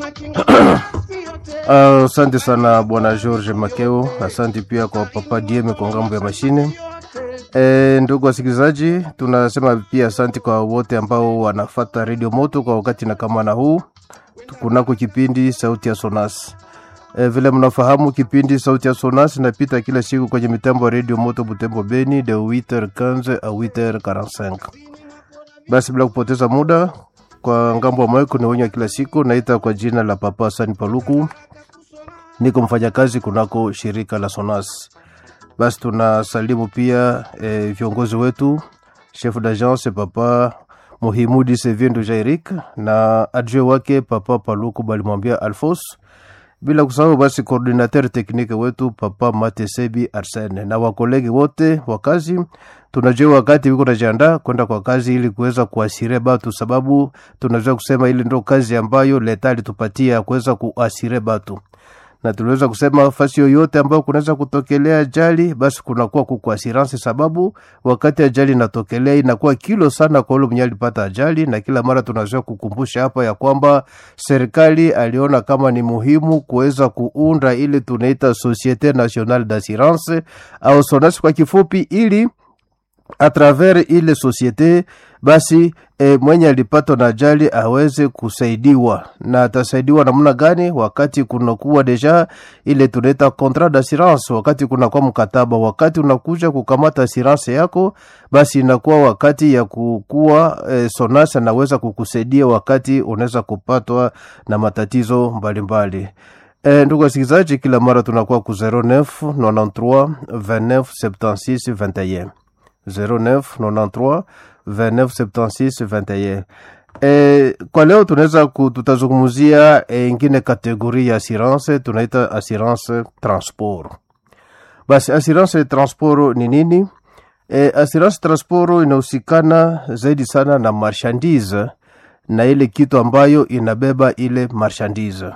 Asante uh, sana bwana George Makeo, asante pia kwa papa Dieme kwa ngambo ya mashine. E, ndugu wasikilizaji, tunasema pia asante kwa wote ambao wanafata Radio Moto kwa wakati na kama na huu kunako kipindi sauti ya Sonas. E, vile mnafahamu kipindi sauti ya Sonas inapita kila siku kwenye mitambo ya Radio Moto Butembo Beni de 8h15 a 8h45. Basi bila kupoteza muda kwa ngambo ya mweko ni wenye kila siku naita kwa jina la Papa Hasani Paluku, niko mfanyakazi kunako shirika la Sonas. Basi tunasalimu pia e, viongozi wetu chef d'agence Papa Muhimudi Seviendo Jairik na adjoint wake Papa Paluku balimwambia Alfos, bila kusahau basi coordinateur teknike wetu Papa Matesebi Arsene na wakolegi wote wa kazi. Tunajua wakati wiko najiandaa kwenda kwa kazi ili kuweza kuasire batu, sababu tunaweza kusema ili ndo kazi ambayo leta alitupatia kuweza kuasire batu na tuliweza kusema fasi yoyote ambayo kunaweza kutokelea ajali, basi kunakuwa kuku assurance, sababu wakati ajali inatokelea inakuwa kilo sana kwa ule mwenye alipata ajali, na kila mara tunazoea kukumbusha hapa ya kwamba serikali aliona kama ni muhimu kuweza kuunda ile tunaita Societe Nationale d'Assurance au SONAS kwa kifupi, ili a travers ile societe basi e, mwenye alipatwa na ajali aweze kusaidiwa na atasaidiwa namna gani? Wakati kunakuwa deja ile tunaita contrat d'assurance, wakati kunakuwa mkataba, wakati unakuja kukamata assurance yako, basi inakuwa wakati ya kukuwa e, SONAS anaweza kukusaidia wakati unaweza kupatwa na matatizo mbalimbali mbali. E, ndugu wasikilizaji, kila mara tunakuwa ku 09 93 29 76 21 09 93 29 76 21. E, kwa leo tunaweza tutazungumzia e, ingine kategori ya assurance tunaita assurance transport. Basi assurance transport ni nini? E, assurance transport inahusikana zaidi sana na marchandise na ile kitu ambayo inabeba ile marchandise.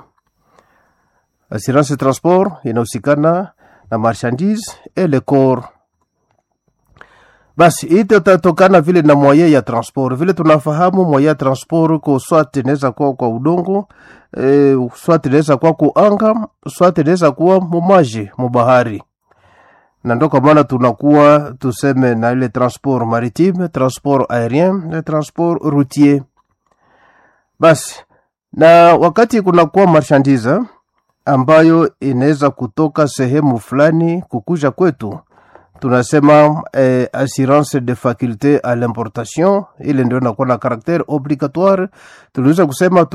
Assurance transport inahusikana na marchandise et le corps basi ite tatokana vile na moye ya transport vile tunafahamu moye ya transport ko swat inaweza kuwa kwa udongo e, swat inaweza kuwa ku anga swat inaweza kuwa mumaji mubahari na ndo kwa maana tunakuwa tuseme na ile transport maritime transport aérien na transport routier basi na wakati kunakuwa marchandise ambayo inaweza kutoka sehemu fulani kukuja kwetu tunasema eh, assurance de faculté à l'importation, ile ndio inakuwa na karaktere obligatoire. Tuliweza kusema